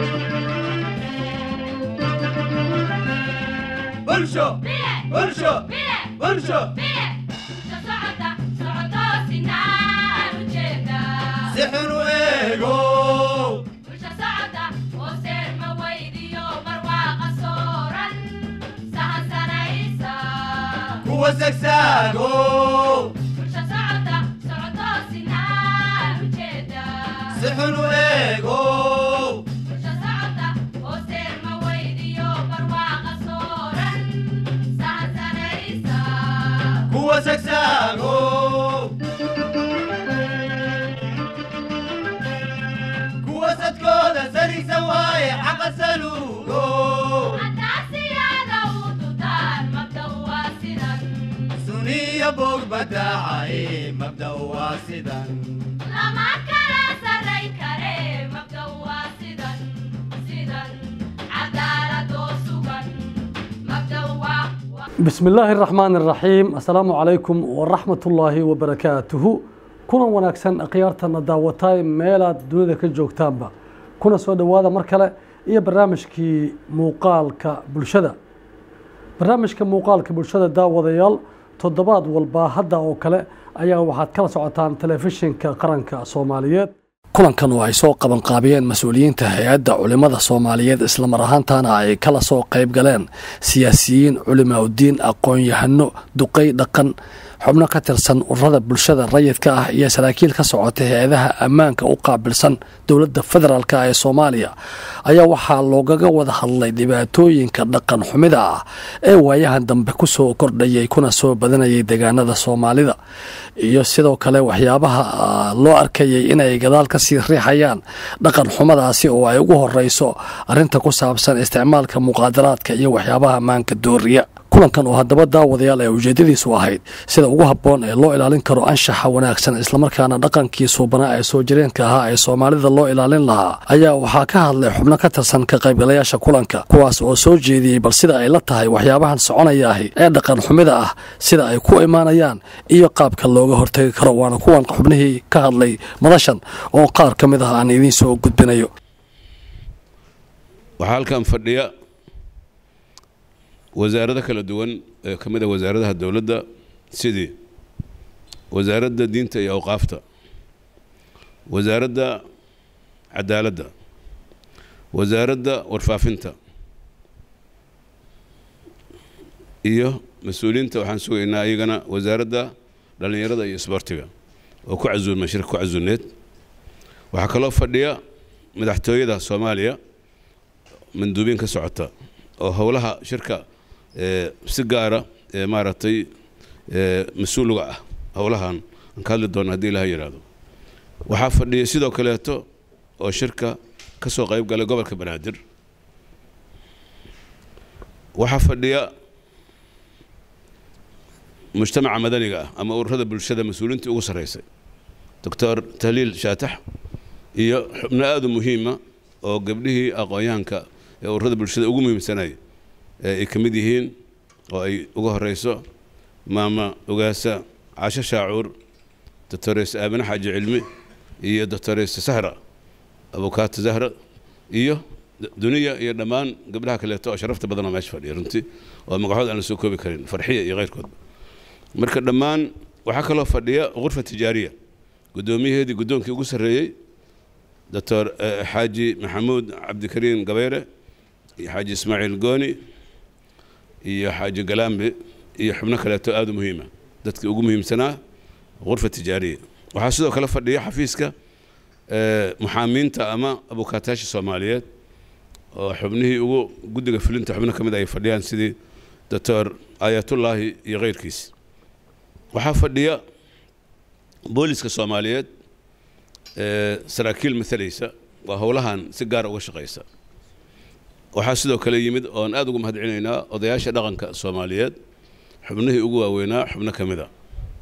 bulsho bulsho bulsho si xun u eego kuwa sagsaago si xun u eego kuwa sagsaago kuwa sadkooda sarigsan waaye xaqa saluugo suniya bog badaacaye mabda waa sidan بسم الله الرحمن الرحيم السلام عليكم ورحمة الله وبركاته كنا وناكسن أقيارتنا داوتاي ميلا دونيدا كجوكتانبا كنا سوى دوادا مركلة إيا برنامجكي موقالك بلشدة barnaamijka muuqaalka bulshada daawadayaal toddobaad walba hadda oo kale ayaa waxaad kala socotaan telefishinka qaranka soomaaliyeed kulankan oo ay soo qabanqaabiyeen mas-uuliyiinta hay-adda culimmada soomaaliyeed islamar ahaantana ay kala soo qayb galeen siyaasiyiin culimaa udiin aqoon-yahano duqey dhaqan xubno ka tirsan ururada bulshada rayidka ah iyo saraakiil ka socota hay-adaha ammaanka u qaabilsan dowladda federaalk ee soomaaliya ayaa waxaa loogaga wada hadlay dhibaatooyinka dhaqan xumida ah ee waayahan dambe kusoo kordhayay kuna soo badanayay deegaanada soomaalida iyo sidoo kale waxyaabaha loo arkayay inay gadaal kasii riixayaan dhaqan xumadaasi oo ay ugu horeyso arinta ku saabsan isticmaalka muqaadaraadka iyo waxyaabaha ammaanka dooriya kulankan oo haddaba daawadayaal ee ujeedadiisu ahayd sida ugu habboon ee loo ilaalin karo anshaxa wanaagsan islamarkaana dhaqankii suubanaa ee soo jireenka ahaa ee soomaalida loo ilaalin lahaa ayaa waxaa ka hadlay xubno ka tirsan ka qaybgalayaasha kulanka kuwaas oo soo jeediyey bal sida ay la tahay waxyaabahan soconaya ahi ee dhaqan xumida ah sida ay ku imaanayaan iyo qaabka looga hortegi karo waana kuwan xubnihii ka hadlay madashan oo qaar ka mid ah aan idiin soo gudbinayo waxaa halkan fadhiya wasaarado kala duwan ee ka mid a wasaaradaha dowladda sidii wasaaradda diinta iyo awqaafta wasaaradda cadaaladda wasaaradda warfaafinta iyo mas-uuliyiinta waxaan sugaynaa iyagana wasaaradda dhallinyarada iyo isboortiga oo ku casuulma shirka ku casuulneed waxaa kaloo fadhiya madaxtooyada soomaaliya manduubiin ka socota oo howlaha shirka si gaara ee maaragtay mas-uuliga ah howlahan aan ka hadli doona haddii ilaha yidhaahdo waxaa fadhiya sidoo kaleeto oo shirka ka soo qayb galay gobolka banaadir waxaa fadhiya mujtamaca madaniga ah ama ururada bulshada mas-uuliintii ugu sarreysay doctor tahliil shaatax iyo xubno aada u muhiima oo gabdhihii aqoon-yahanka ee ururada bulshada ugu muhiimsanay ee ay ka mid yihiin oo ay uga horeyso maama ogaasa casho shaacuur doctores aabine xaaji cilmi iyo doctores sahra abukaato zahra iyo duniya iyo dhammaan gabdhaha kaleeto oo sharafta badan oo meesha fadhiya runtii oo magacood aan la soo koobi karin farxiya iyo keyrkoodba marka dhammaan waxaa kaloo fadhiya ghurfa tijaariya guddoomiyaheedii guddoonkii ugu sarreeyey doctor xaaji maxamuud cabdikariim gabayre iyo xaaji ismaaciil gooni iyo xaaji galambe iyo xubno kaleeto aada u muhiima dadkii ugu muhiimsanaa ghurfa tijaariya waxaa sidoo kale fadhiya xafiiska muxaamiinta ama abukaataasha soomaaliyeed oo xubnihii ugu guddiga fulinta xubno ka mid ay fadhiyaan sidii doctor aayatullaahi iyo keyrkiis waxaa fadhiya booliska soomaaliyeed saraakiil maalaysa waa howlahan si gaara uga shaqaysa waxaa sidoo kale yimid oon aada ugu mahad celinaynaa odayaasha dhaqanka soomaaliyeed xubnihii ugu waaweynaa xubno ka mida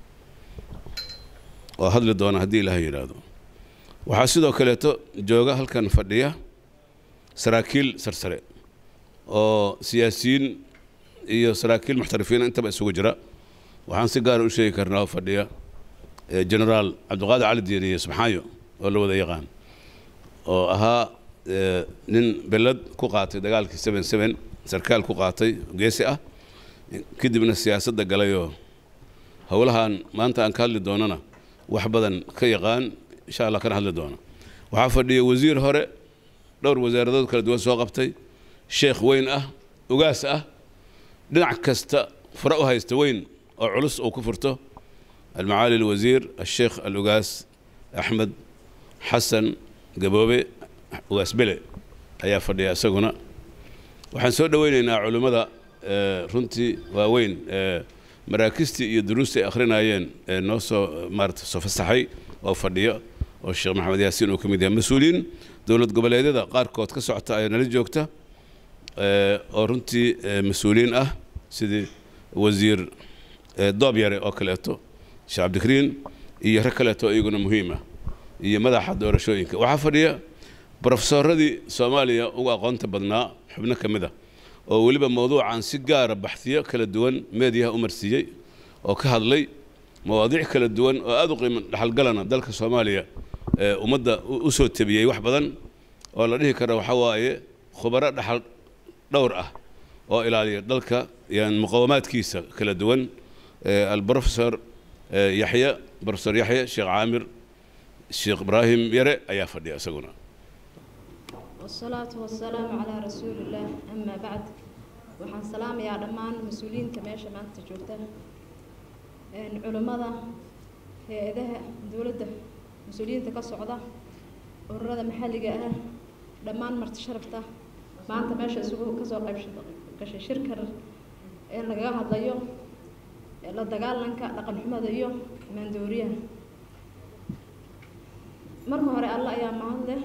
oo hadli doona haddii ilaah yidhaahdo waxaa sidoo kaleeto jooga halkan fadhiya saraakiil sarsare oo siyaasiyiin iyo saraakiil muxtarifiina intaba isugu jira waxaan si gaara u sheegi karnaa oo fadhiya generaal cabdiqaadir cali diiriye subxaayo oo la wada yaqaan oo ahaa eh, nin belad ku qaatay dagaalkii seven seven sarkaal ku qaatay geesi ah kadibna siyaasadda galayoo howlahan maanta aan ka hadli doonana wax badan ka yaqaan insha allah kana hadli doono waxaa fadhiya wasiir hore dhowr wasaaradood kala duwan soo qabtay sheekh weyn ah ugaas ah dhinac kasta fure u haysta weyn oo culus uu ku furto المعالي الوزير الشيخ الأقاس أحمد حسن قبوبي أقاس بلي ayaa fadhiya isaguna waxaan soo dhoweynaynaa culimmada eh, runtii waaweyn eh, maraakistii iyo duruustii ay akhrinayeen ee noo soo maarata soo fasaxay oo fadhiyo oo sheekh maxamed yaasiin uu ka mid yahay mas-uuliyiin dowlad goboleedyada qaarkood ka socota ayaa nala joogta eh, oo runtii eh, mas-uuliyiin ah sidii wasiir eh, doob yare oo kaleeto sheekh cabdikariin iyo rag kaleeto iyaguna muhiim ah iyo madaxa doorashooyinka waxaa fadhiya brofesoradii soomaaliya ugu aqoonta badnaa xubno ka mid ah oo weliba mowduucan si gaara baxhiyo kala duwan meediyaha u marsiiyey oo ka hadlay mawaadiic kala duwan oo aada u qiimo dhaxalgalana dalka soomaaliya ee ummadda u u soo tabiyey wax badan oo la dhihi karo waxaa waaye khubaro dhaxal dhowr ah oo ilaaliya dalka yani muqawamaadkiisa kala duwan ee albrofesor ee yaxya brofesor yaxya sheekh caamir sheekh ibraahim yare ayaa fadhiya isaguna والصلاة والسلام على رسول الله أما بعد waxaan salaamayaa dhammaan mas-uuliyiinta meesha maanta joogta een culimmada hay-adaha dowladda mas-uuliyiinta ka socda ururada maxalliga ah dhammaan marti sharafta maanta meesha isugu kasoo qayb gashay shirkan ee lagaga hadlayo ee la dagaalanka dhaqan xumada iyo maandooriyaha marka hore alla ayaa mahad leh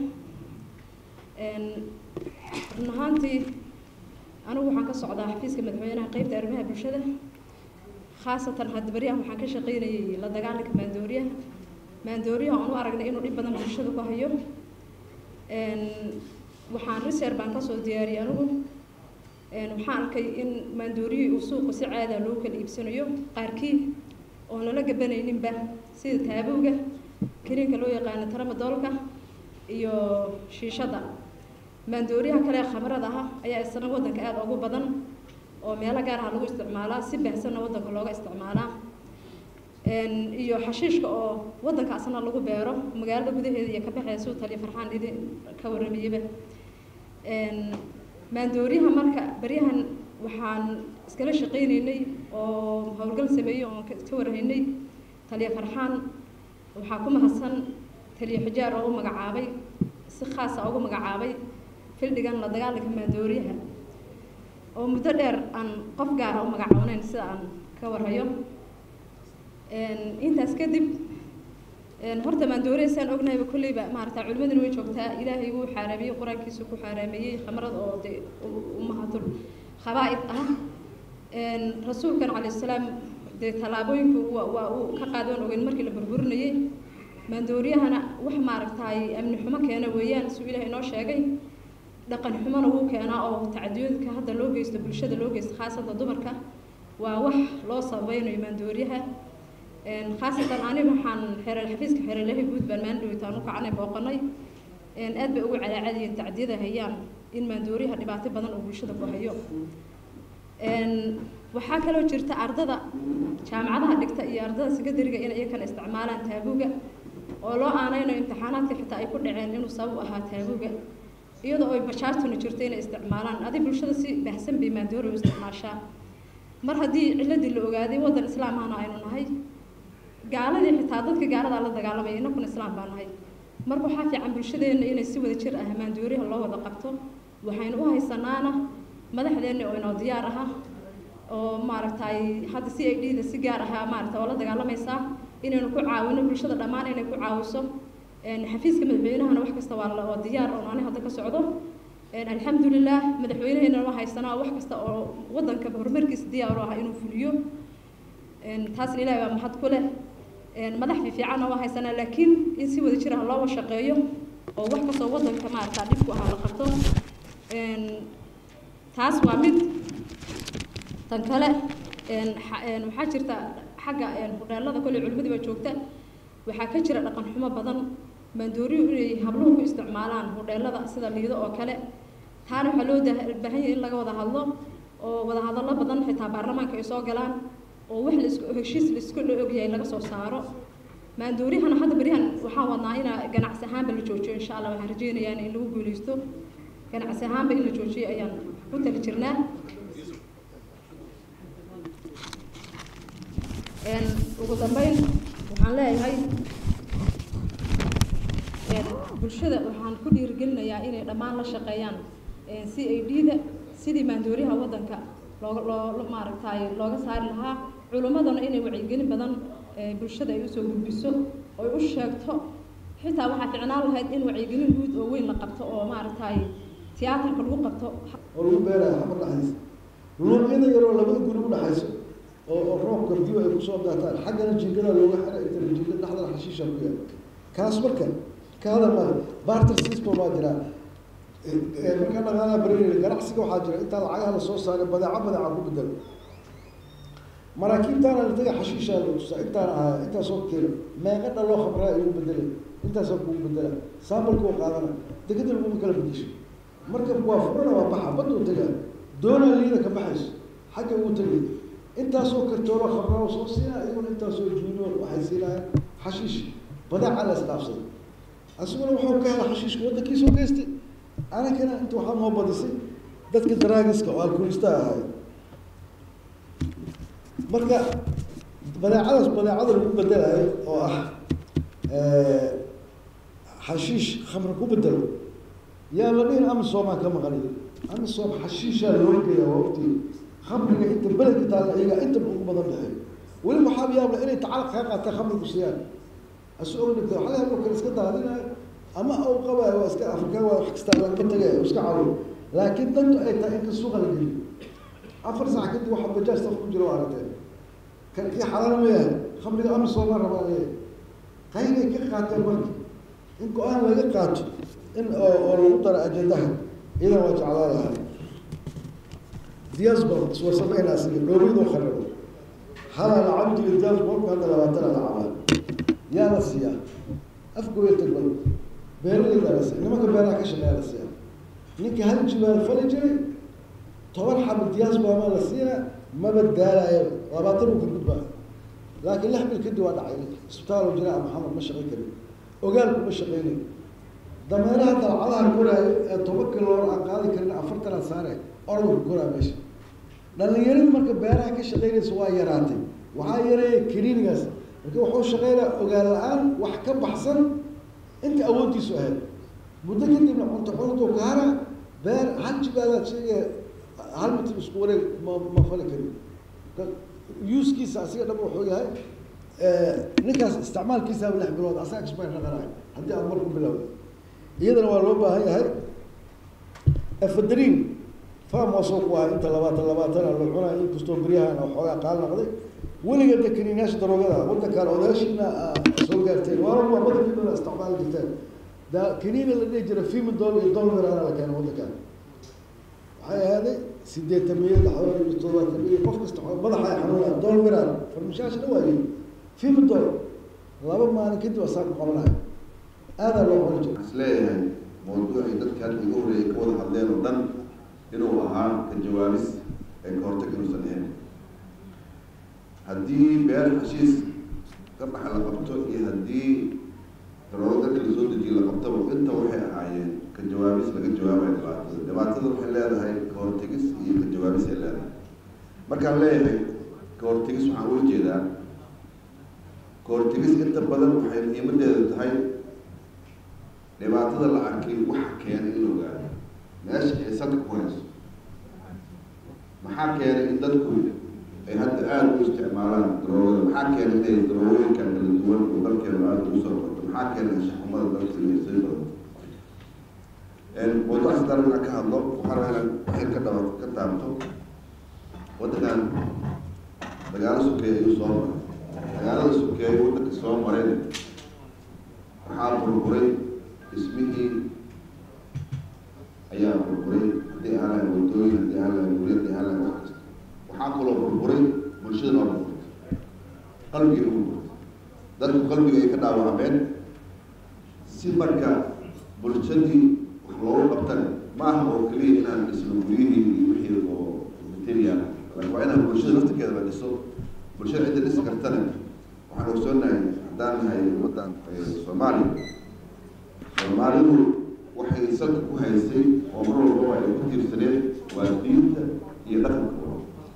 een run ahaantii anigu waxaan ka socdaa xafiiska madaxweynaha qeybta arrimaha bulshada khaasatan hadda beryahan waxaan ka shaqaynayay la dagaalanka maandooriyaha maandooriyaha aan u aragnay inuu dhib badan bulshada ku hayo een waxaan research baan kasoo diyaariyay anigu een waxaan arkay in maandooriyihii uu suuqa si caada loo kala iibsanayo qaarkii oon lala gabanayninba sida taabowga kariinka loo yaqaano taramadoolka iyo shiishada maandooriyaha kale ee khamrada ah ayaa isna waddanka aada ugu badan oo meelo gaar ah lagu isticmaalaa si baahsanna waddanka looga isticmaalaa een iyo xashiishka oo waddanka asna lagu beero magaalada gudaheeda iyo ka baxaysa uu taliya farxaan idin ka warramayaba een maandooriyaha marka beryahan waxaan iskala shaqaynaynay oo howlgal sameeyey oon ka ka warhaynay taliya farxaan waxaa ku mahadsan taliya xijaar oo u magacaabay si khaasa ugu magacaabay fildhigan la dagaalanka maandooriyaha oo muddo dheer aan qof gaara u magacawneyn sida aan ka warhayo een intaas kadib een horta maandooriya saan ognahayba kolleyba maarata culimaduna way joogtaa ilaahay wuu xaaraamiyey qur-aankiisu ku xaaraameeyey khamrada oo dee ummahatul khabaa'id ah een rasuulkan calayhi salaam dee tallaabooyinku waa waa uu ka qaadoon ogeyn markii la burburinayey maandooriyahana wax maaragtaay amni xumo keena weeyaan suu ilaahay inoo sheegay dhaqan xumona wuu keenaa oo tacadiyooyinka hadda loo geysto bulshada loo geysto khaasatan dumarka waa wax loo sabaynayo maandooriyaha een khaasatan aniga waxaan xeeral xafiiska xeeralahi guud baan maalin dhaweytaan u kacanay booqanay een aad bay ugu calaacadiyeen tacdiyada hayaan in maandooriyaha dhibaato badan oo bulshada ku hayo een waxaa kaloo jirta ardada jaamacadaha dhigta iyo ardada sekondariga inay iyakana isticmaalaan taabuga oo loo aanaynayo imtixaanaadka xitaa ay ku dhaceen inuu sabab u ahaa taabuga iyadoo ay bashaartuna jirto inay isticmaalaan adi bulshada si baahsan bay maandoori u isticmaashaa mar haddii ciladii la ogaaday waddan islaam ahna aynu nahay gaaladii xitaa dadka gaaladaa la dagaalamaya innakuna islaam baa nahay marka waxaa fiican bulshadeenna inay si wada jir ah maandooriyaha loo wada qabto waxaynu u haysanaana madaxdeenna oo inoo diyaar aha oo maaragtay hadda c i d da si gaar ahaa maaragta oo la dagaalamaysaa inaynu ku caawino bulshada dhammaan inay ku caawiso xafiiska madaxweynahana wax kasta waa la- waa diyaar oo ani hadda ka socdo alxamdulilah madaxweynaheena waa haysanaa wax kasta oo waddanka horumarkiisa diyaar u ah inuu fuliyo taasna ilaahay baa mahad ku leh madax fiifiicanna waa haysanaa laakiin in si wada jir ah loo shaqeeyo oo wax kastoo waddanka maaragta dhibku ahaa la qabto taas waa mid tan kale waxaa jirta xagga hudheelada kolley culimadii baa joogta waxaa ka jira dhaqan xumo badan maandooriyu inay habluhu ku isticmaalaan hodheelada sida liido oo kale taana waxaa loo dah- baahan yahay in laga wada hadlo oo wada hadallo badan xitaa baarlamaanka ay soo galaan oo wax laisku heshiis laisku la ogyahay laga soo saaro maandooriyahana hadda beryahan waxaan wadnaa ina ganacsi ahaanba la joojiyo insha allah waxaan rajeynayaa in lagu guuleysto ganacsi ahaanba in la joojiyo ayaan ku tali jirnaa Een, ugu dambeyn waxaan leeyahay een, bulshada waxaan ku dhiirigelinayaa inay dhammaan la shaqeeyaan een, c a d-da sidii maandooriyaha waddanka looga loo maaragtay looga saari lahaa culimmadana inay wacyigelin badan ee, bulshada ay usoo gudbiso oy u sheegto xitaa waxaa ficnaan lahayd in wacyigelin guud oo weyn la qabto oo maaragtay tiyaatarka lagu qabto oo lagu beeraya xamar dhexdiisa luuqyada yaroo labada guri u dhexayso oo oo roobka biyo ay kusoo daataan xaggana jiingada looga xira intana jiingada dhexdana xashiisha ku yaal kaas marka kaada ma barter system baa jira markaa dhaqaalaha barinayna ganacsiga waxaa jira intaa lacagaha lasoo saaray badeeco badeeca ku bedelo maraakiibtaana la taga xashiishaa lagu tusaa intaan ahaa intaasoo keeno meeqa dhaloo khamraa igu bedelay intaasoo kugu bedela sambalkuu qaadana dekada laguma kala bedesho marka waa furana waa baxa baduu tagaa doonaa liida ka baxayso xagga uu tegay intaasoo kartoolo khamraa soo siinaa iyaguna intaasoo junior waxay siinayaan xashiish badeeca la isdhaafsaday asiguna wuxuu ka helay xashiishka waddankiisoo geystay anakana inta waxaa noo badisay dadka daraagiska oo alkoolista ahay marka badeecadaas badeecada lagu bedelayo oo ah xashiish khamra ku bedelo yaa la dhihin amisomaa ka maqaniyo amisom xashiishaa loo geeya waa ogtii khamriga inta beledka taalla iyaga inta ugu badan baxay weli waxaa yaabla inay tacalaq kaa qaataa khamrigu siiyaan asu og dhigta waxaa yaabla kale iska daadinayo ama au qabayo waa iska afrikaan waa wax kasta lagama tagayo iska caawiyo laakiin dantu ay tahay inka suuqa la geliyo afar saac kadib waxaa bajaaj saf ku jiro waa aragteen kan kii xalaal ma yahay khamriga amisomaa rabaa leeyahay qaybay ka qaateen marka in go-aan laga qaato in oo oo lagu daro ajendaha iyadan waa jeclaa lahay diaspora iswarsamayna asiga dhoobidoo kharabo halaa lacabdiga diasporka hadda labaatana lacabaa yaa la siiyaa afgooya tagbal beeralayda la siiya nimanka beeraha ka shaqeeya la siiyaa ninka hal jibaal fali jiray toban xabo diaspora ma la siina maba daalayo labaatan uu ka gudbaa laakiin lix bil kadib waa dhacay ninka isbitaal jiraa maxamed ma shaqayn karin ogaalku ma shaqaynayo dameeraha dalcadaha koraayo ee toban kiloor aan qaadi karin afartan aan saare ordanka koraa meesha dhalinyaradu marka beeraha ka shaqaynaysa waa yaraatay waxaa yareeya kaniinigaas marka wuxuu shaqeynaya ogaal la-aan wax ka baxsan inta awooddiisu ahayd muddo kadibna cunto cuntuu kaara beer hal jibaalaad sheegaya hal mitir isku wareeg ma ma fali karin yuuskiisa asiga dhab wuxuu yahay ninkaas isticmaalkiisaaba lix bilood asaga expire naqanayo haddii aad marku bilowda iyadana waa loo baahan yahay efadrin farm waa soo ku ahay inta labaatan labaatana la cunayo inkastoo beryahan waxoogaa qaal naqday weliga de kaniinaasha daroogada waddankaan odaashiina soo gaarteen waa waa badankiina isticmaali jirteen da kaniina la dhihi jira fimidol iyo dolmiraana la keena waddankaan waxay ahaaday sideetan miya laxdoon iyo toddobaatan miya qof kasta madaxa ay xanuunaya dolmiran farmashaasha dha waaye fimidol laba maalin kadib asaa ku qabanaya aadaa loo qori jira isleeyahay mawduucii dadkan igu horreeyay ka wada hadleen oo dhan inuu ahaa ka jawaabis ee ka hortag inuusan ahayn haddii beer heshiis ka baxa la qabto iyo haddii daroodo dadka lasoo dejiyo la qabtaba inta waxay ahaayeen ka jawaabis laga jawaabayo dhibaatada dhibaatada waxay leedahay ka hortegis iyo ka jawaabis ay leedahay markaan leeyahay ka hortegis waxaan ula jeedaa ka hortegis inta badan waxay muhiimadeedu tahay dhibaatada la arkay waxa keena in la ogaado meesha ay salka ku hayso maxaa keenay in dadku ay hadda aada u isticmaalaan daroogada maxaa keenay inay daroogooyinkan kala duwan oo dalkeenu aada ugu soo qorto maxaa keenay anshaxumada dalka inay sii badato mawduuca sadar inaan ka hadlo waxaan rabaa inaan waxyar ka dhaba ka taabto waddankan dagaalo sokeeye ayuu soo maray dagaalada sokeeye waddanka soo mareen waxaa burburay dhismihii ayaa burburay haddii aan lahayn wadooyin haddii aan lahayn guri haddii aan lahayn wax kasta waxaa kaloo burburay bulshada waa burburtay qalbigii burburtay dadku qalbiga ay ka dhaawacmeen si marka bulshadii wax loogu qabtana ma aha oo keliya inaan dhisno guryihii iyo wixii oo material laakiin waa inaan bulshada laftirkeeda la dhiso bulshada cidda dhisi kartana waxaan ogsoonahay haddaan nahay ummaddan soomaaliya soomaalidu waxay salka ku haysay oo mar walbaba ay ku tiirsaneed waa diinta iyo dhaqanka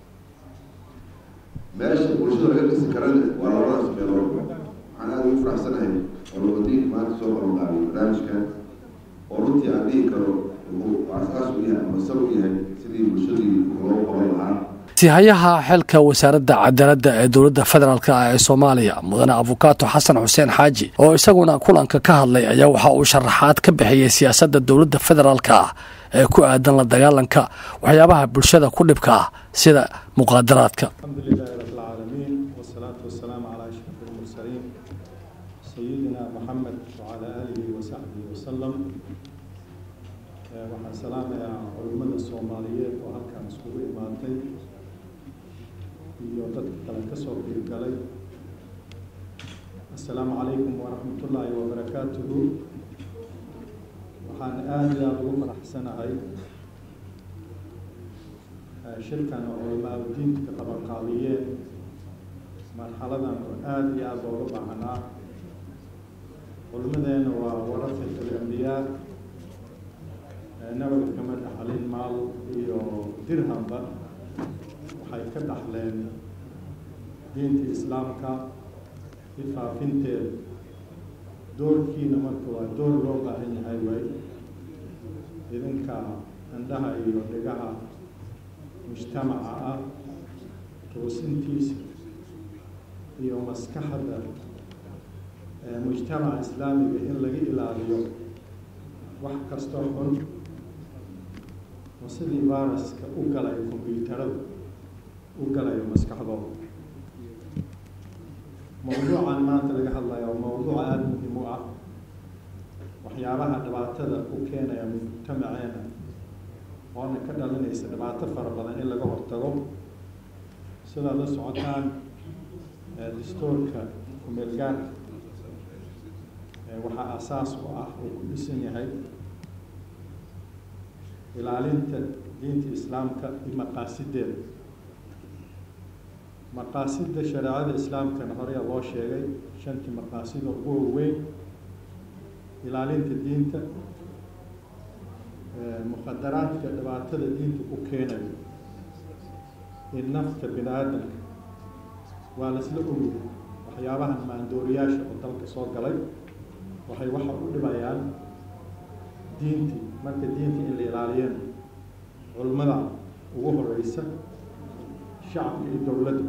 meesha bulshada laga dhisi karana waa labadaas meelood waxaan aada ugu faraxsanahay olowadiinka maanta soo qabanqaabiyay barnaamijkan oo runtii aan dhihi karo wuxuu asaas u yahay ama sal u yahay sidii bulshadii loo qaban lahaa sihayaha xilka wasaaradda cadaaladda ee dowladda federaalk ah ee soomaaliya mudane afukaato xasan xuseen xaaji oo isaguna kulanka ka hadlay ayaa waxa uu sharaxaad ka bixiyey siyaasadda dowladda federaalk ah ee ku aadan la dagaalanka waxyaabaha bulshada ku dhibka ah sida muqaadaraadka الحمد لله رب العالمين والصلاة والسلام على أشرف المرسلين سيدنا محمد وعلى آله وصحبه وسلم آه، waxaan salaamayaa culimmada soomaaliyeed oo halkan iskugu imaatay iyo dadka kale ka soo qeybgalay assalaamu calaykum waraxmatullaahi wabarakaatuhu waxaan aada iyo aada ugu faraxsanahay shirkan oo culamaadu diinta ka qabanqaabiyeen marxaladan oo aada iyo aada looga baahnaa culimadeena waa warafat alambiyaa nabaga kama dhaxlin maal iyo dirhamba waxay ka dhaxleen diinta islaamka ifaafinteeda doorkiina marka waa door loo baahan yahay way idinka indhaha iyo dhigaha mujtamaca ah toosintiisa iyo maskaxda mujtamaca islaamiga in laga ilaaliyo wax kastoo xun oo sidii viruska u galayo kombyuutarada u galayo maskaxdooda mawduucan maanta laga hadlayo waa mawduuc aada muhiim u ah waxyaabaha dhibaatada u keenaya mujtamaceena oona ka dhalinaysa dhibaato fara badan in laga hortago sidaad la socotaan dastuurka kumeelgaarka waxaa asaas u ah uu ku dhisan yahay ilaalinta diinta islaamka iyo maqaasideeda maqaasida shareecada islaamkana horeya loo sheegay shantii maqaasida ugu waaweyn ilaalinta diinta mukhadaraadka dhibaatada diinta ku keenayo in nafta bini aadamka waa laisla ogyahay waxyaabahan maandooriyaasha oo dalka soo galay waxay waxa u dhibayaan diintii marka diinta in la ilaaliyana culimmada ugu horeysa shacabka iyo dowladda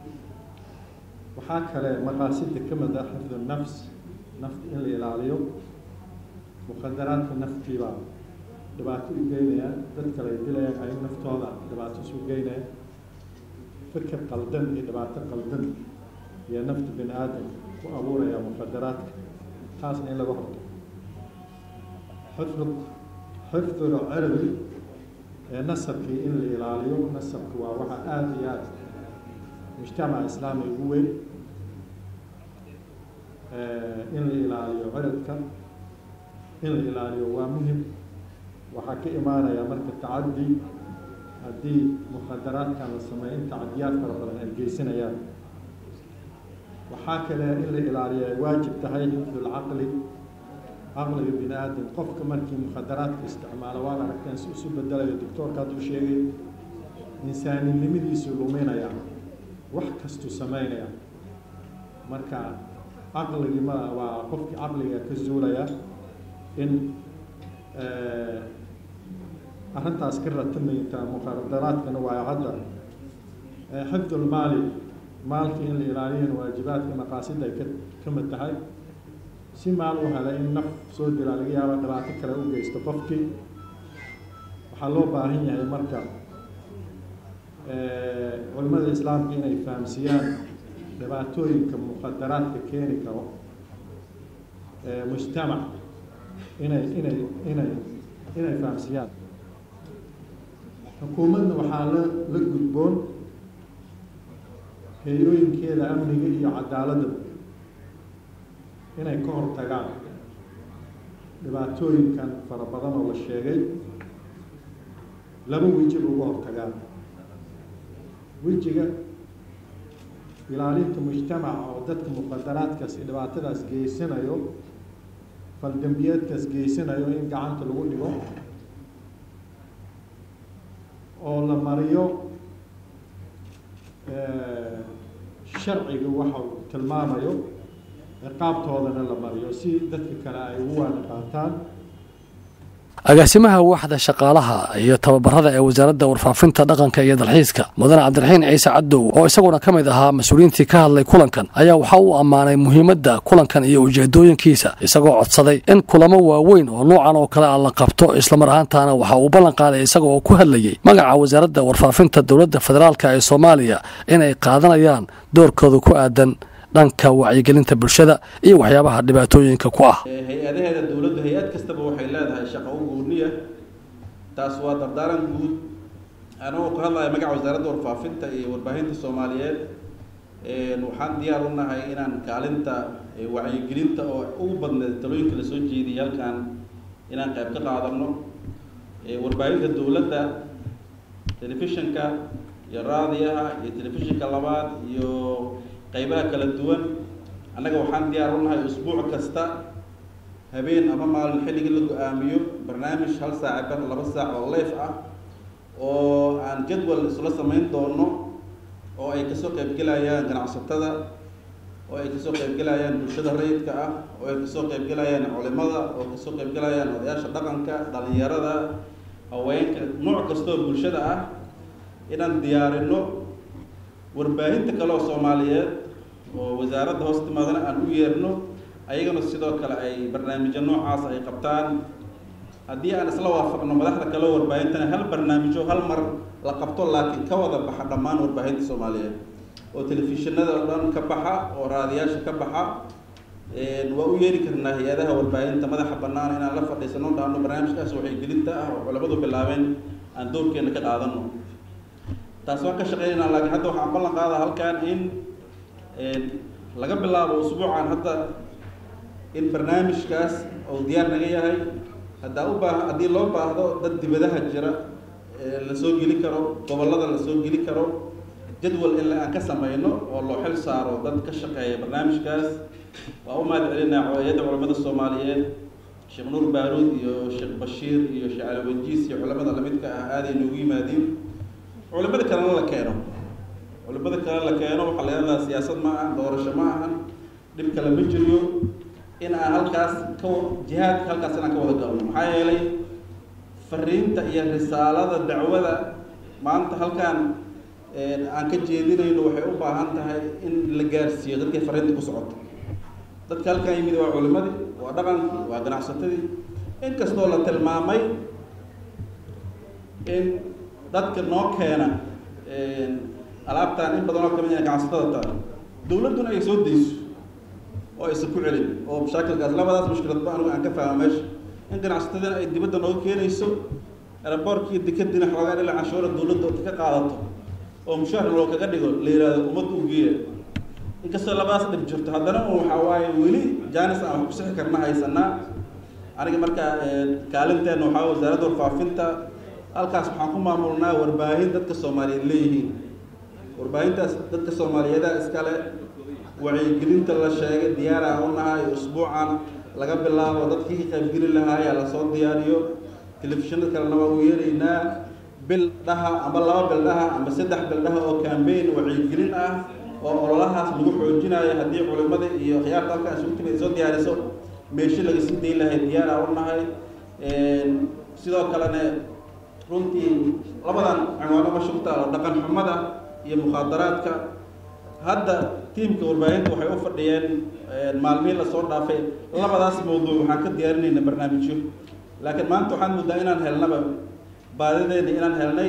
waxaa kale maqaasida ka mid ah xifdu nafs nafta in la ilaaliyo mukhadaraadka naftiibaa dhibaato u geynayaan dad kale ay dilayaan ay naftooda dhibaato isu geynayaan fikir qaldan iyo dhibaato qaldan iyo nafta bini aadamka ku abuuraya mukhadaraadka taasna in laga hortago xifd xifdul cirdi ee nasabkii in la ilaaliyo nasabka waa waxa aada iyo aada mujtamaca islaami ugu weyn in la ilaaliyo ciridka in la ilaaliyo waa muhim waxaa ka imaanaya marka tacaddi haddii mukhadaraadkan la sameeyo in tacadiyaad fara badan ay geysanayaan waxaa kale in la ilaaliyo ay waajib tahay xifdulcaqli caqliga bini aadam qofka markii mukhadaraadka isticmaalo waad aragteen si isu bedelayo doctoorka hadduu sheegay insaaninimadiisu luminaya wax kastuu sameynaya marka caqligii ma waa qofkii caqliga ka zuulaya in arrintaas ka ratamayta mukhadaraadkana waa hadda xifdulmaali maalkii in la ilaaliyana waajibaadka maqaasida ay ka ka mid tahay si maal u helay in naf soo dilaa laga yaaba dhibaato kale u geysto qofkii waxaa loo baahan yahay marka culimmada islaamka inay fahamsiiyaan dhibaatooyinka mukhadaraadka keeni karo mujtamac inay inay inay inay fahamsiiyaan xukuumadna waxaa la la gudboon hay-ooyinkeeda amniga iyo cadaaladda inay ka hortagaan dhibaatooyinkan fara badan oo la sheegay laba weji uga hortagaan wejiga ilaalinta mujtamaca oo dadka muqadaraadkaas iyo dhibaatadaas geysanayo faldambiyeedkaas geysanayo in gacanta lagu dhigo oo la mariyo sharciga waxa uu tilmaamayo ciqaabtoodana la mariyo si dadka kale ay ugu waana qaataan agaasimaha waaxda shaqaalaha iyo tababarada ee wasaaradda warfaafinta dhaqanka iyo dalxiiska mudane cabdiraxiin ciise cadow oo isaguna ka mid ahaa mas-uuliyiintii ka hadlay kulankan ayaa waxa uu ammaanay muhiimadda kulankan iyo ujeedooyinkiisa isagoo codsaday in kulamo waaweyn oo noocan oo kale ah la qabto islamar ahaantaana waxa uu ballan qaaday isaga oo ku hadlayey magaca wasaaradda warfaafinta dowladda federaalk ee soomaaliya inay qaadanayaan doorkooda ku aadan dhanka wacyigelinta bulshada iyo waxyaabaha dhibaatooyinka ku ah hay-adaheeda dowladdu hay-ad kastaba waxay leedahay shaqo u gooniya taas waa dardaaran guud anagoo ku hadlaya magaca wasaaradda warfaafinta iyo warbaahinta soomaaliyeed waxaan diyaar u nahay inaan kaalinta wacyigelinta oo ugu badneed talooyinka lasoo jeediyay halkan inaan qayb ka qaadano warbaahinta dowladda telefishinka iyo raadiyaha iyo telefishinka labaad iyo qaybaha kala duwan annaga waxaan diyaar u nahay usbuuc kasta habeen ama maalin xilligii la go-aamiyo barnaamij hal saac bar laba saac oo leef ah oo aan jadwal isla samayn doono oo ay kasoo qaybgelayaan ganacsatada oo ay kasoo qaybgelayaan bulshada rayidka ah oo ay kasoo qaybgelayaan culimada oo kasoo qaybgelayaan odayaasha dhaqanka dhalinyarada haweenka nooc kastoo bulshada ah inaan diyaarino warbaahinta kale oo soomaaliyeed oo wasaaradda hoos timaadana aan u yeerno ayagana sidoo kale ay barnaamijyo noocaas ay qabtaan haddii aan isla waafaqno madaxda kale oo warbaahintana hal barnaamijyo hal mar la qabto laakiin ka wada baxa dhammaan warbaahinta soomaaliyeed oo telefishinada oo dhan ka baxa oo raadiyaasha ka baxa waa u yeeri karnaa hay-adaha warbaahinta madaxa bannaan inaan la fadhiisano dhahno barnaamijkaas waxay gelinta ah oo culamadu bilaabeen aan doorkeena ka qaadano taas waan ka shaqeynayna laakiin hadda waxaan ballan qaada halkan in laga bilaabo usbuucan hadda in barnaamijkaas uu diyaar naga yahay haddaa u baa haddii loo baahdo dad dibadaha jira lasoo geli karo gobollada lasoo geli karo jadwal in aan ka sameyno oo loo xil saaro dad ka shaqeeya barnaamijkaas waa u mahad celinaa hay-adda culamada soomaaliyeed sheekh nuur baaruud iyo sheekh bashiir iyo sheekh cali wajiis iyo culamada lamidka ah aaday noogu yimaadiin culimada kalena la keeno culimada kale la keeno waxaa la yidhahdaa siyaasad ma ahan doorasho ma ahan dhib kale ma jiriyo in aan halkaas ka jihaadka halkaas inaan ka wada galno maxaa yeelay fariinta iyo risaalada dacwada maanta halkaan aan ka jeedinayno waxay u baahan tahay in la gaarsiiyo dadkii fariinta ku socoto dadka halkaan yimid waa culimadii waa dhaqankii waa ganacsatadii inkastoo la tilmaamay in dadka noo keena alaabtaan in badan oo kamid ganacsatada taa dawladduna ay soo dayso oo aysan ku celin oo mashaakilkaas labadaas mushkiladba anigu aan ka fahma meesha in ganacsatadana ay dibadda nooga keenayso eraboorkiiyo dekadiina xoogaa dhila canshuura dawladda ka qaadato oo mushaar loo kaga dhigo la yihahdo ummadda u geeya inkastoo labadaas dhib jirto haddana waxaa waaye weli jaanis aan wax ku sixi karna haysanaa aniga markaa kaalinteena waxaa wasaaradda warfaafinta halkaas waxaan ku maamulnaa warbaahin dadka soomaaliyeed leeyihiin warbaahintaas dadka soomaaliyeeda iskale wacyigelinta la sheegay diyaara u nahay usbuucan laga bilaabo dadkii ka qaybgeli lahaaya lasoo diyaariyo telefishinada kalena waa u yeeraynaa bil dhaha amba laba bil dhaha amba saddex bil dhaha oo cambaign wacyigelin ah oo ololahaas lagu xoojinayo haddii culimada iyo khiyaarta halkan isugu timid soo diyaariso meeshi laga sii dayn lahay diyaara u nahay sidoo kalena runtii labadan cinwaano ma shugta oo dhaqan xumada iyo mukhaadaraadka hadda tiimka warbaahinta waxay u fadhiyeen maalmihii lasoo dhaafay labadaas mawduuc waxaan ka diyaarinayna barnaamijyo laakiin maanta waxaan muddaa inaan helnaba baadideena inaan helnay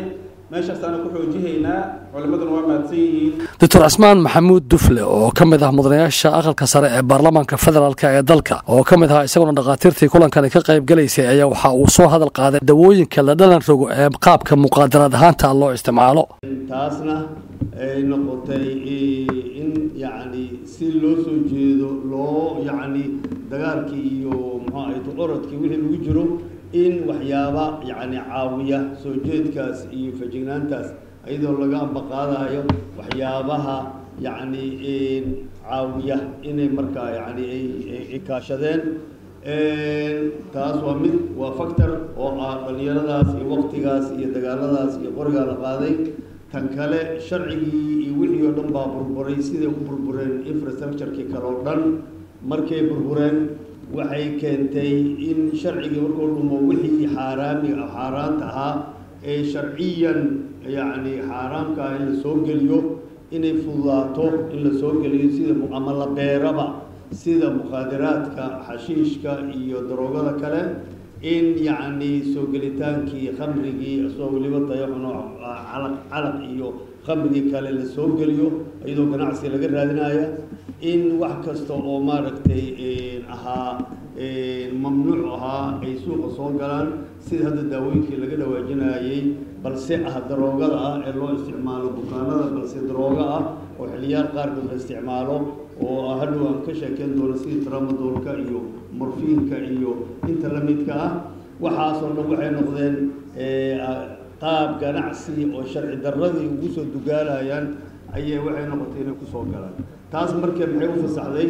meeshaasaana ku xoojihaynaa culimaduna waa mahadsan yihiin doctor cismaan maxamuud dufle oo ka mid ah mudanayaasha aqalka sare ee baarlamaanka federaalk ee dalka oo ka mid ahaa isaguna dhakhaatiirtii kulankani ka qayb galaysay ayaa waxa uu soo hadal qaaday dawooyinka la dhalan rogo ee qaabka muqaadaraad ahaanta loo isticmaalo taasna ay noqotay in yacni si loo soo jeedo loo yacni dagaalkii iyo muxuu ahayd orodkii wixii lagu jiro in waxyaaba yacni caawiya soo jeedkaas iyo fajignaantaas iyadoo laga ambaqaadayo waxyaabaha yacni caawiya inay markaa yacni ay kaashadeen taas waa mid waa factor oo ah dhalinyaradaas iyo waqtigaas iyo dagaaladaas iyo qorigaa la qaaday tan kale sharcigii iyo wixii oo dhan baa burburay siday u burbureen infrastructure-kii kale oo dhan markay burbureen waxay keentay in sharcigii markuu dhumo wixii xaaraami xaaraanta ahaa ee sharciyan yacni xaaraamka ah in la soo geliyo inay fududaato in la soo geliyo sida ama la beeraba sida mukhaadaraadka xashiishka iyo daroogada kale in yacni soo gelitaankii khamrigii isagoo weliba dayaxuno calaq calaq iyo khamrigii kale la soo geliyo iyadoo ganacsi laga raadinaya in wax kasta oo maaragtay ahaa mamnuuc ahaa ay suuqa soo galaan sida hadda daawooyinkii laga dhawaajinayay balse ah daroogada ah ee loo isticmaalo bukaanada balse darooga ah oo xiliyaal qaarkood la isticmaalo oo hadhow aan ka sheekeyn doono sidii tramadoolka iyo morfiinka iyo inta la midka ah waxaasoo dhan waxay noqdeen qaab ganacsi oo sharci darradii ugu soo dugaalayaan ayay waxay noqotay inay kusoo galaan taas markee maxay u fasaxday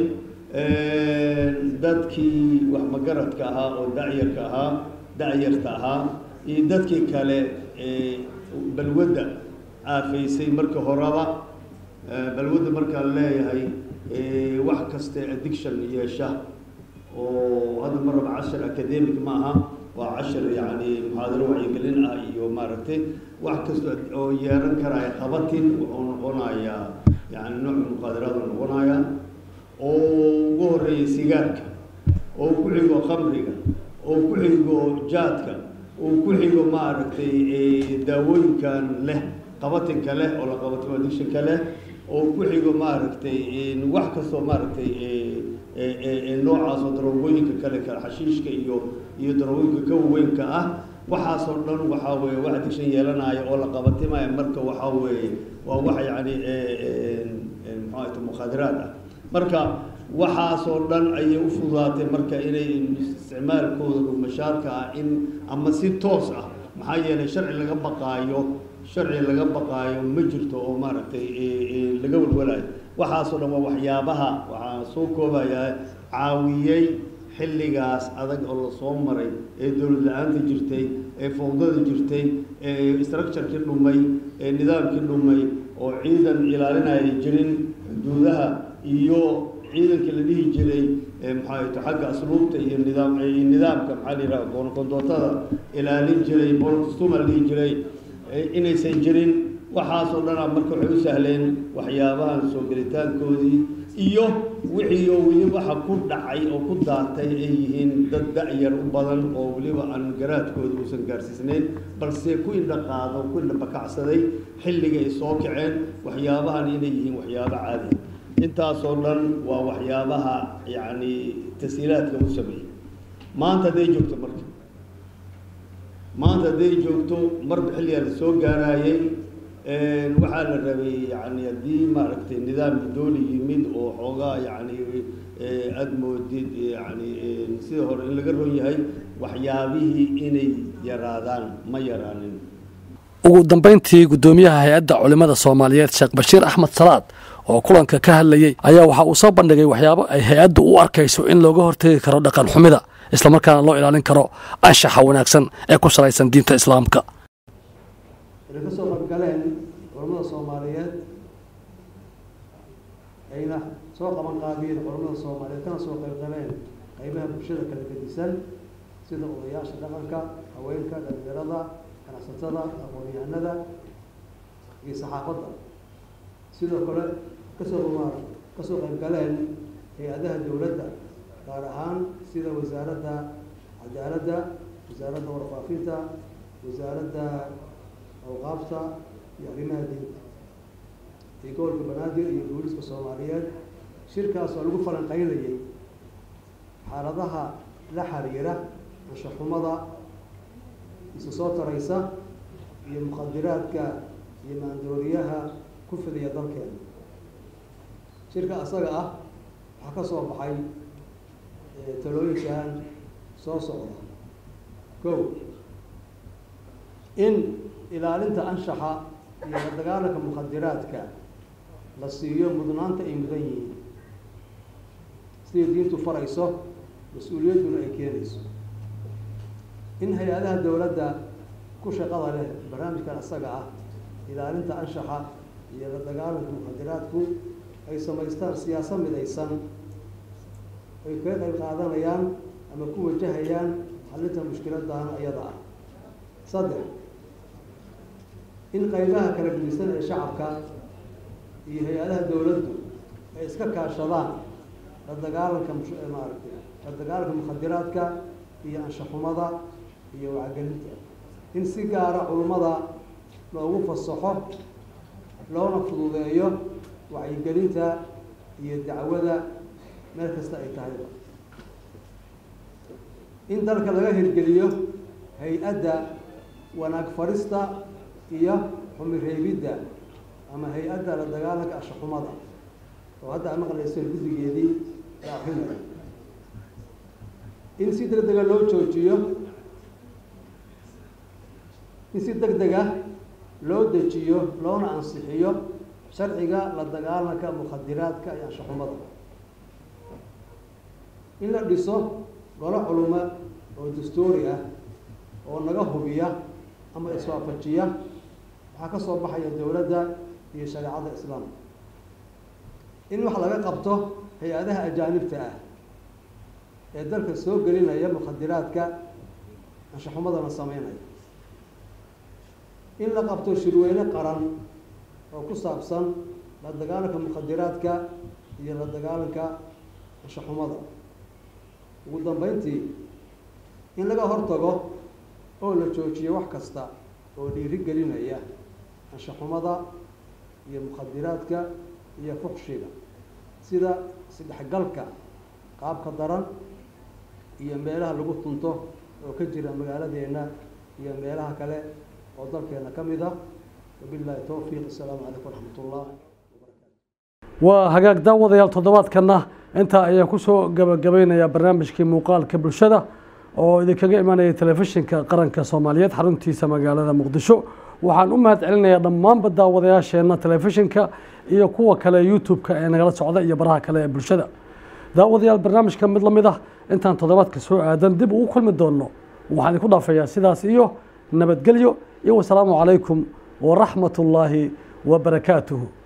dadkii wax magaradka ahaa oo dacyarka ahaa dacyarta ahaa iyo dadkii kale balwadda aafaysay marka horeba balwadda markaan leeyahay wax kaste addiction yeesha oo hadda ma raba cashar academic ma aha waa cashar yacni muxaadaro wacyigelin ah iyo maaragtay wax kasta oo yeelan karaya qabatin wuxuu noqonayaa yani nooc muqaadaraad uu noqonayaa oo ugu horeeya sigaarka oo ku xigo khamriga oo ku xigo jaadka oo ku xigo maaragtay daawooyinkan leh qabatinka leh oo la qabatimo addictionka leh oo ku xigo maaragtay wax kastoo maaragtay noocaas oo daroogooyinka kale kale xashiishka iyo iyo daroogooyinka ka waweynka ah waxaasoo dhan waxaa weeye wax addiction yeelanaya oo la qabatimaya marka waxaa weeye waa wax yacni muxuu mukhaadiraad ah marka waxaasoo dhan ayay u fududaatay marka inay isticmaalkooda dhumashaarka ah in ama si toos ah maxaa yeelay sharci laga baqaayo sharci laga baqaayo ma jirto oo maaragtay laga walwalayo waxaasoo dhan waa waxyaabaha waxaa soo koobayaa caawiyey xilligaas adag oo lasoo maray ee dowlad la-aanta jirtay ee fowdada jirtay ee structurekii dhumay ee nidaamkii dhumay oo ciidan ilaalinaya jirin xuduudaha iyo ciidankii la dhihi jiray maxaa xagga asluubta iyo nidaam nidaamka maxaa la yidhaha goonqondootada ilaalin jiray boolkastuma la dhihi jiray inaysan jirin waxaasoo dhanaa marka waxay u sahleen waxyaabahan soo gelitaankoodii iyo wixii oo weli waxa ku dhacay oo ku daatay ay yihiin dad da-yar u badan oo weliba aan garaadkooda uusan gaarsiisnayn balse ku indha qaado ku indha bakacsaday xilliga ay soo kaceen waxyaabahan inay yihiin waxyaabo caadi intaasoo dhan waa waxyaabaha yacni tashiilaadka u sameeyey maanta hadday joogto marka maanta hadday joogto marba xilligaa la soo gaarayay waxaa la rabay yani haddii maaragtay nidaam dooli yimid oo xoogaa yani aada moodid yani sida hore in laga ron yahay waxyaabihii inay yaraadaan ma yaraanin ugu dambayntii guddoomiyaha hay-adda culimmada soomaaliyeed sheekh bashiir axmed salaad oo kulanka ka hadlayey ayaa waxa uu soo bandhigay waxyaabo ay hay-addu u arkayso in looga hortegi karo dhaqan xumida islamarkaana loo ilaalin karo anshaxa wanaagsan ee ku salaysan diinta islaamka inay ka soo qaybgaleen culammada soomaaliyeed ayna soo qaban qaabiyeen culammada soomaaliyeed kana soo qaybgaleen qaybaha bulshada kala gedisan sida odayaasha dhaqanka haweenka dhalinyarada ganacsatada aqoon-yahanada iyo saxaafadda sidoo kale kasoo rumaar kasoo qaybgaleen hay-adaha dowladda gaar ahaan sida wasaaradda cadaaladda wasaaradda warfaafinta wasaaradda awqaafta iyo arrimaha diinta iyo gobolka banaadir iyo booliska soomaaliyeed shirkaas oo lagu falanqeynayay xaaladaha la xiriira anshaxumada isu soo taraysa iyo muqadiraadka iyo maandooriyaha ku fidiya dalkeena shirka asaga ah waxaa ka soo baxay talooyinkan soo socda kow in ilaalinta anshaxa iyo la dagaalanka muqadiraadka la siiyo mudnaanta ay mudan yihiin siday diintu farayso mas-uuliyadduna ay keenayso in hay-adaha dowladda ku shaqada leh barnaamijkan asaga ah ilaalinta anshaxa iyo la dagaalanka muqadiraadku ay samaystaan siyaasad midaysan ay kaga qayb qaadanayaan ama ku wajahayaan xalinta mushkiladan iyada ah saddex in qaybaha kala gedisan ee shacabka iyo hay-adaha dowladdu ay iska kaashadaan la dagaalanka maaragtay la dagaalanka mukhadiraadka iyo anshaxumada iyo wacgelinta in si gaara culummada loogu fasaxo loona fududeeyo wacyigelinta iyo dacwada meel kasta ay tahayba in dalka laga hirgeliyo hay-adda wanaag farista iyo xumireebidda ama hay-adda la dagaalanka anshaxumada oo hadda a maqlayseen guddigeedii la akrinayo in si deg dega loo joojiyo in si deg dega loo dejiyo loona ansixiyo sharciga la dagaalanka mukhadiraadka iyo anshaxumada in la dhiso golo culumo oo dastuuri ah oo naga hubiya ama iswaafajiya waxaa ka soo baxaya dowladda iyo shareecada islaamka in wax laga qabto hay-adaha ajaanibta ah ee dalka soo gelinaya mukhadiraadka anshaxumadana sameynaya in la qabto shirweyne qaran oo ku saabsan la dagaalanka mukhadiraadka iyo la dagaalanka anshaxumada ugu dambeyntii in laga hortago oo la joojiyo wax kasta oo dhiiri gelinaya anshaxumada iyo mukhadiraadka iyo fuqshiga sida isdhexgalka qaabka daran iyo meelaha lagu tunto oo ka jira magaaladeena iyo meelaha kale oo dalkeena ka mid ah wabillahi towfiiq assalaamu calaykum waraxmat ullah waa hagaag daawadayaal toddobaadkanna intaa ayaan kusoo gabagabeynayaa barnaamijkii muuqaalka bulshada oo idinkaga imanaya telefishinka qaranka soomaaliyeed xaruntiisa magaalada muqdisho waxaan u mahad celinayaa dhammaanba daawadayaasheenna telefishinka iyo kuwa kale youtube-ka ee nagala socda iyo baraha kale ee bulshada daawadayaal barnaamijka mid la mid ah intaan toddobaadka soo aadan dib ugu kulmi doonno waxaan idinku dhaafayaa sidaas iyo nabadgelyo iyo wasalaamu calaykum waraxmat ullaahi wabarakaatuhu